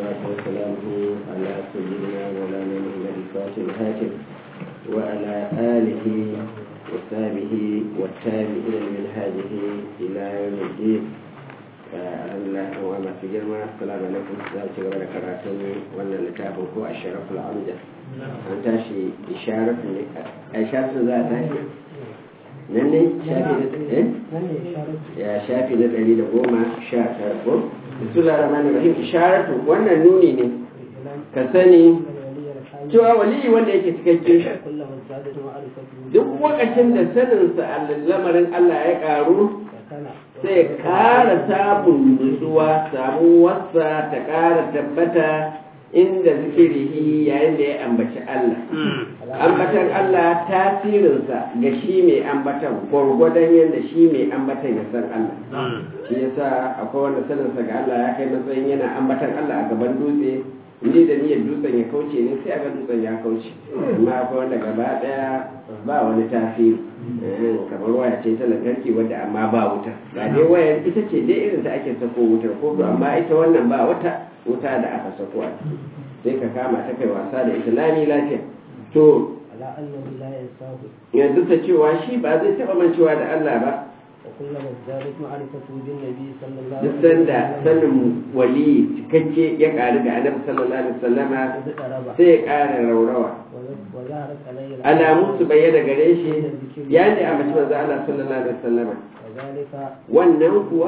والصلاة وسلامه على سيدنا مولانا محمد الفاتح الهاتف وعلى آله وصحبه والتابعين من هذه إلى يوم الدين Allah wa masu girma assalamu alaikum za ci gaba da karatun wannan littafin ko a sharafin amda an tashi isharatu ne a isharatu za a tashi nan ne ya shafi na ɗari da goma sha tara ko bisula rahman rahim isharatu wannan nuni ne ka sani cewa waliyi wanda yake cikakke duk lokacin da saninsa a lamarin Allah ya ƙaru sai ƙara samun nutsuwa samuwarsa ta ƙara tabbata inda zikirihi yayin da ya ambaci Allah. Ambatan Allah tasirinsa ga shi mai ambatan gwargwadon yadda shi mai ambatan ya san Allah. Shi yasa akwai wanda saninsa ga Allah ya kai matsayin yana ambatan Allah a gaban dutse ni da niyyar dutsen ya kauce ne sai a ga dutsen ya kauce amma akwai wanda gaba daya ba wani tasiri kamar waya ce ta lantarki wadda amma ba wuta ga dai wayar ita ce dai irin ta ake sako wutar ko amma ita wannan ba wata wuta da aka sako a sai ka kama ta kai wasa da ita lami lafiya to yanzu ta cewa shi ba zai taba mancewa da Allah ba duk sanda sanin wali cikakke ya ƙari da annabi sallallahu alaihi wasallama sai ya ƙara raurawa alamun su bayyana gare shi ya ne a mace manzo Allah sallallahu alaihi wasallama wannan kuwa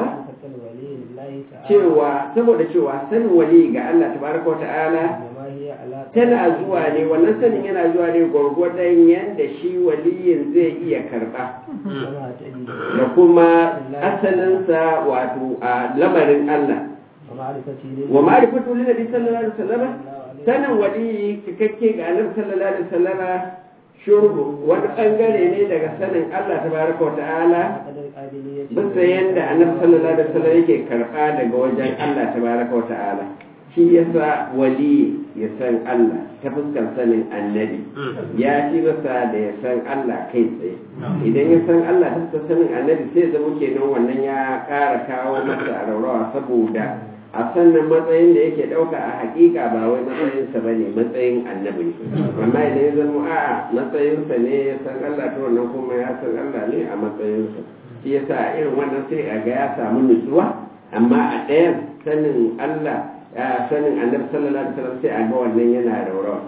cewa saboda cewa sanin wali ga Allah tabaraka wata'ala tana zuwa ne wannan sanin yana zuwa ne gwargwadon yadda shi waliyin zai iya karba da kuma asalinsa wato a lamarin Allah wa ma'rifatu lin nabi sallallahu alaihi wasallam sanin wali cikakke ga annabi sallallahu alaihi wasallam shurbu wani bangare ne daga sanin Allah tabaraka wa ta'ala bisa yadda annabi sallallahu alaihi wasallam yake karba daga wajen Allah tabaraka wa ta'ala shi yasa wali ya san Allah ta fuskar sanin annabi ya ci masa da ya san Allah kai tsaye idan ya san Allah ta fuskar sanin annabi sai zama kenan wannan ya ƙara kawo masa a raurawa saboda a sannan matsayin da yake ɗauka a hakika ba wai matsayinsa ba ne matsayin annabi ne amma idan ya zama a'a matsayinsa ne ya san Allah ta wannan kuma ya san Allah ne a matsayinsa shi yasa irin wannan sai a ga ya samu nutsuwa amma a ɗayan sanin Allah ya sanin annabi sallallahu alaihi wasallam sai a ga wannan yana raurawa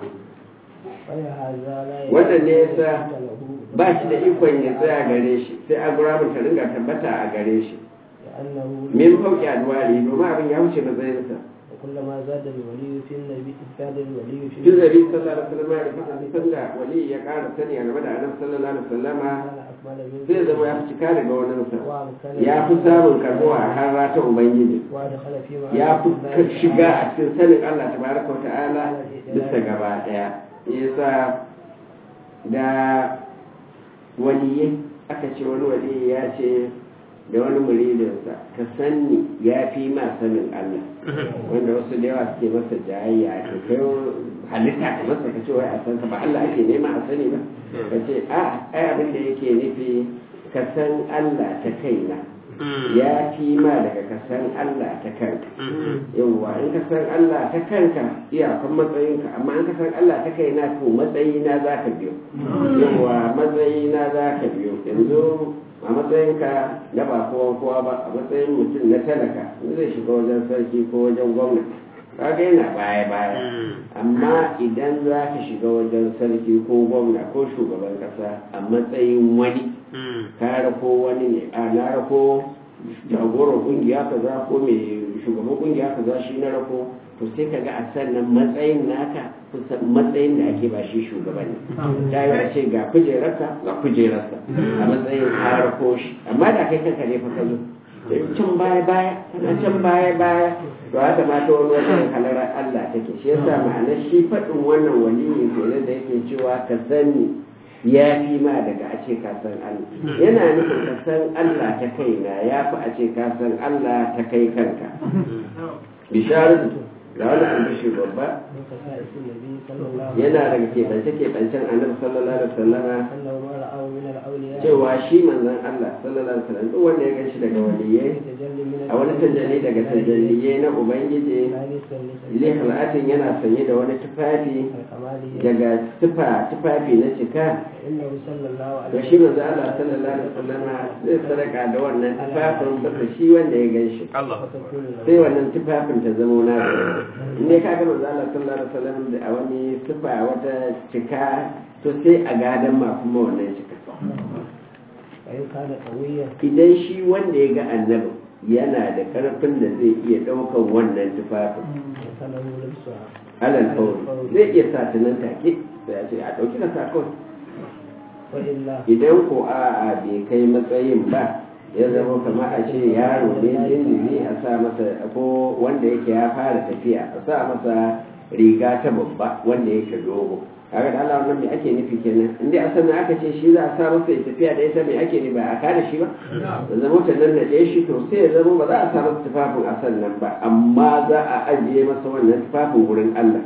wannan ne yasa ba shi da ikon ya tsaya gare shi sai a gura ta ringa tabbata a gare shi min fauki adwari domin abin ya wuce matsayinsa وكلما زاد الولي في النبي زاد الولي في في النبي صلى الله عليه وسلم ya fasa sallah wali ya ƙara sani a game da annabi sallallahu alaihi wasallama zai zama ya fi cika daga wannan sa ya fi samun karbuwa a har ta ubangiji ya fi shiga a cikin sanin Allah tabaraka wa ta'ala bisa gaba daya yasa da waliyi aka ce wani wali ya ce da wani muridinsa ka sanni ya fi ma sanin Allah wanda wasu da yawa suke masa jayayya to kai halitta ka masa ka ce wai a san ka ba Allah ake nema a sani ba ka ce a ai abin da yake nufi ka san Allah ta kaina ya fi ma daga ka san Allah ta kanka yawwa in ka san Allah ta kanka iyakan matsayinka amma in ka san Allah ta kaina to matsayina za ka biyo yawwa matsayina za ka biyo yanzu a matsayinka na ba kowa kowa ba a matsayin mutum na talaka zai shiga wajen sarki ko wajen gwamnati kaga yana baya baya amma idan za ka shiga wajen sarki ko gwamna ko shugaban kasa a matsayin wani ka rako wani ne a na rako jagoran kungiya kaza ko mai shugaban kungiya kaza shi na rako to sai ka ga a sannan matsayin naka kusan matsayin da ake ba shi shugaban ne ta yi ce ga kujerarsa ga kujerarsa a matsayin harko shi amma da kai kanka ne fa ka zo can baya baya kana can baya baya to haka ma ta wani wajen halarar Allah take shi yasa ma'anar shi faɗin wannan waliyi kenan da yake cewa ka sani ya fi ma daga a ce ka san Allah yana nufin ka san Allah ta kaina ya fi a ce ka san Allah ta kai kanka bisharatu ga wani albishi babba من خصائص النبي صلى الله عليه yana daga keɓance-keɓancen annabi sallallahu alaihi wasallama أنه ما رآه من الأولياء cewa shi manzon Allah sallallahu alaihi wasallam duk wanda ya ganshi daga waliyai يتجلي من a wani tajalli daga tajalliyai na ubangiji لابسا lihal'atin yana sanye da wani tufafi الكمالية daga tufa tufafi na cika فإنه صلى الله to عليه shi manzo Allah sallallahu alaihi wasallama zai sadaka da wannan tufafin saboda shi wanda ya ganshi وتكون له sai wannan tufafin ta zamo na in dai ka ga manzo Allah sallallahu alaihi wasallam da a wani tufa wata cika to sai a gadan ma kuma wannan cika فإن كان قويا idan shi wanda ya ga annabi yana da karfin da zai iya ɗaukan wannan tufafin فله لبسها alal fauri zai iya sa ta nan take sai a ce a ɗauki na sa kawai وإلا idan ko a'a bai kai matsayin ba ya zama kamar a ce yaro ne jinjiri a sa masa ko wanda yake ya fara tafiya a sa masa riga ta babba wanda yake dogo kaga da Allah wannan me ake nufi kenan in dai a sannan aka ce shi za a sa masa ya tafiya da ita me ake nufi ba a kada shi ba da zama ta nan da shi to sai ya zama ba za a sa masa tufafin a sannan ba amma za a ajiye masa wannan tufafin wurin Allah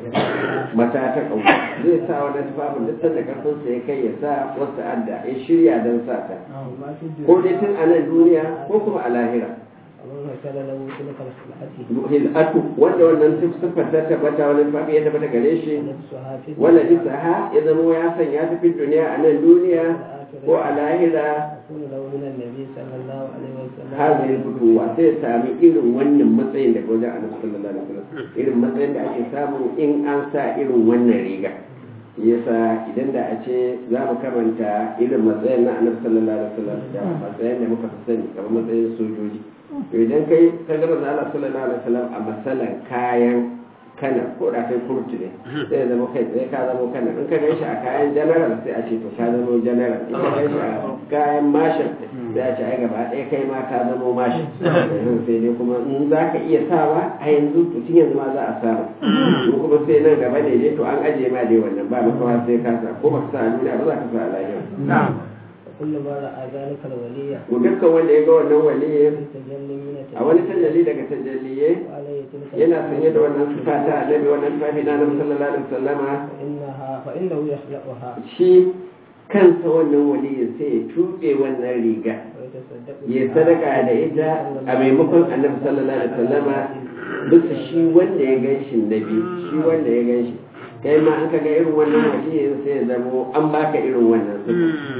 mata ta ƙauka zai sa wannan tufafin duk sanda karfinsa ya kai ya sa wasu adda ya shirya don sa ta ما في ko الدنيا dai tun a nan duniya ko kuma a lahira ومن كان له تلك الخلعة hil'atu wanda wannan siffar ta tabbata wani tufafi ya tabbata gare shi لبسها في wala isaha ya zama ya sanya ta fi duniya a nan duniya ko a lahira يكون له من النبي صلى الله عليه وسلم hazin fitowa sai ya sami irin wannan matsayin daga wajen annabi sallallahu alaihi wasallam irin matsayin da ake samu in an sa irin wannan riga yasa idan da a ce za mu karanta irin matsayin na annabi sallallahu alaihi wasallam da matsayin da muka fi sani kamar matsayin sojoji to idan kai ka ga manzo Allah sallallahu alaihi wasallam a masalan kayan kana ko da kai kurtu ne sai ya zama kai sai ka zama kana in ka gaishe a kayan general sai a ce to ka zama general in ka gaishe a kayan marshal sai a ce ai gaba ɗaya kai ma ka zama marshal yanzu sai dai kuma in za ka iya sawa a yanzu to tun yanzu ma za a samu in kuma sai nan gaba ne dai to an ajiye ma dai wannan ba makawa sai ka sa ko ba ka sa a duniya ba za ka sa a lahira وكل ما رأى ذلك الولي ko dukkan wanda ya ga wannan waliyin يتجلي من a wani tajalli daga tajalliyai وعليه تلك yana sanye da wannan sifa ta annabi wannan tufafi na annabi sallallahu alaihi wasallama فإنها فإنه يخلقها shi kansa wannan waliyin sai ya tuɓe wannan riga ويتصدق ya sadaka da ita a maimakon annabi sallallahu alaihi wasallama bisa shi wanda ya gan shi nabi shi wanda ya gan shi kai ma an ka ga irin wannan waliyin sai ya zamo an baka irin wannan sifa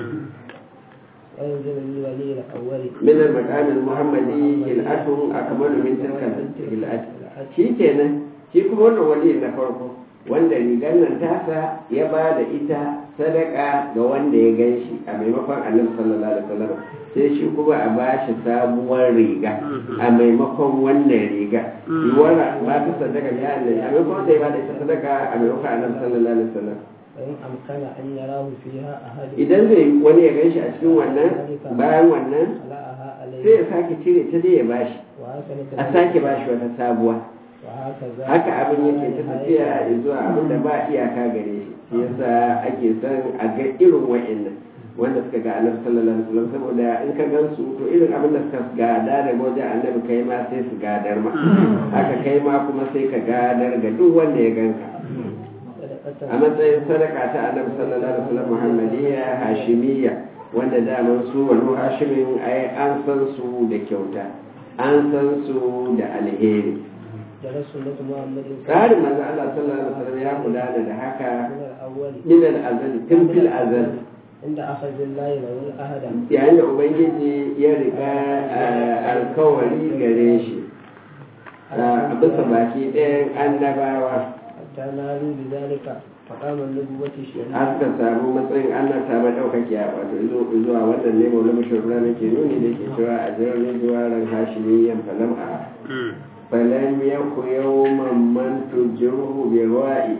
وينزل للولي الأول من المقام المحمدي هلأة أكمل من تلك الهلأة shi kenan shi kuma wannan wali na farko wanda rigar nan tasa ya ba da ita sadaka ga wanda ya gan shi a maimakon annabi sallallahu alaihi wasallam sai shi kuma a ba shi sabuwar riga a maimakon wannan riga yiwuwar ba ta sadaka ya annabi a maimakon sai ba da ita sadaka a maimakon annabi sallallahu alaihi wasallam فإن أمكن أن يراه فيها أحد idan zai wani ya gan shi a cikin wannan bayan wannan خلعها sai عليه ya sake cire ta dai ya bashi وهكذا a sake bashi wata sabuwa وهكذا haka abin yake ta tafiya zuwa abin da ba iyaka gare shi shi yasa ake son a ga irin wa'annan wanda suka ga annabi sallallahu alaihi wasallam saboda in ka gan su to irin abin da suka gada daga wajen annabi kai ma sai su gadar ma haka kai ma kuma sai ka gadar ga duk wanda ya ganka a matsayin sadaka ta annabi sallallahu alaihi wasallam muhammadiyya hashimiyya wanda daman su wani hashimin ai an san su da kyauta an san su da alheri جرى سنة محمد tsarin manzo Allah sallallahu alaihi wasallam ya gudana da haka من الأول min al-azal tun fil azal عند أخذ الله له الأهد yayin da ubangiji ya riga alkawari gare shi a bisa baki ɗayan annabawa حتى نالوا بذلك مقام النبوة الشريفة an ka samu matsayin Allah ta ba ɗaukakiya wato zuwa wannan ne maula mashahura nake nuni da ke cewa a jirgin juwaran hashimiyyan falam a فلم يك يوما من تجره بوائي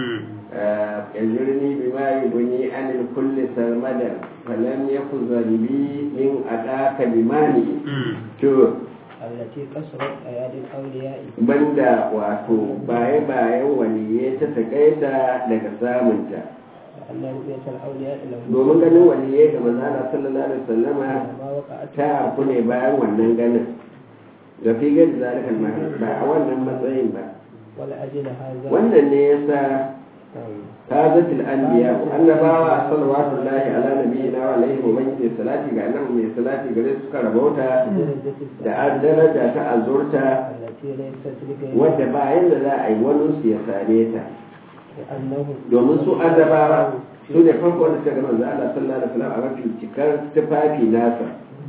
يجرني بما يبني عن الكل سرمدا فلم يك ذنبي من أتاك بماني to التي كسرت أيادي الأولياء banda wato baye bayan waliyai ta takaita daga samunta لأن رؤية الأولياء له domin ganin waliyai ga manzana sallallahu alaihi wasallama ما وقعت ta harku ne bayan wannan ganin ga figar da zalikal mahal ba a wannan matsayin ba ولأجل هذا wannan ne yasa tazatul anbiya annabawa sallallahu alaihi ala nabiyina wa alaihi wa man yi salati ga annabi mai salati gare su suka rabauta درجة da السعادة an daraja ta azurta التي ليست لغيرها wadda ba yanda za a yi wani su ya same ta لأنهم domin su annabawa su ne farko wanda suka ga manzo Allah sallallahu alaihi wasallam a mafi cikar tufafi nasa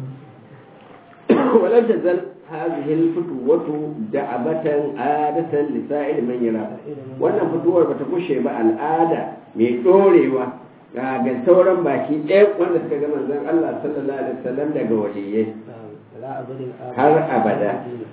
walan tazal hadhihi al-futuwatu da'abatan adatan li sa'ir man yara wannan fituwar bata kushe ba al'ada mai dorewa ga ga sauran baki ɗaya wanda suka ga manzon Allah sallallahu alaihi wasallam daga waliyai لا أبد الآباد har abada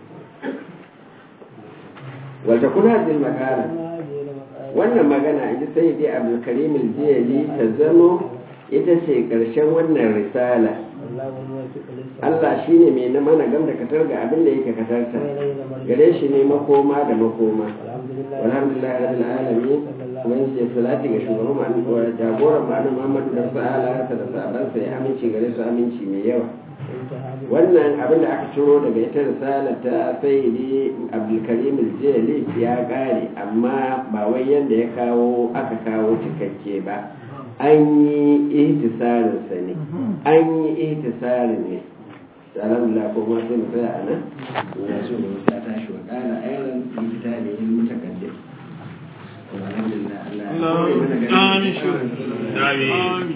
wal takun hadhihi al-maqala wannan magana ita sai dai abdulkarim aljiyali ta zamo ita ce ƙarshen wannan risala Allah shi ne mai na mana gam da katar ga abin da yake katarta gare shi ne makoma da makoma alhamdulillah rabbil alamin kuma ce salati ga shugaban mu wa jagoran mu annabi Muhammad da sa'ala da sahabbansa ya aminci gare su aminci mai yawa wannan abin da aka ciro daga ita risala ta sayyidi abdulkarim aljiyali ya kare amma ba wai yanda ya kawo aka kawo cikakke ba an yi ihtisarinsa ne an yi ihtisarin ne alhamdulillah ko ma sai mu tsaya a nan ina so mu ta tashi wa kala ayran fi kitabihi mutakaddim alhamdulillah Allah ya kore mana ganin Amin.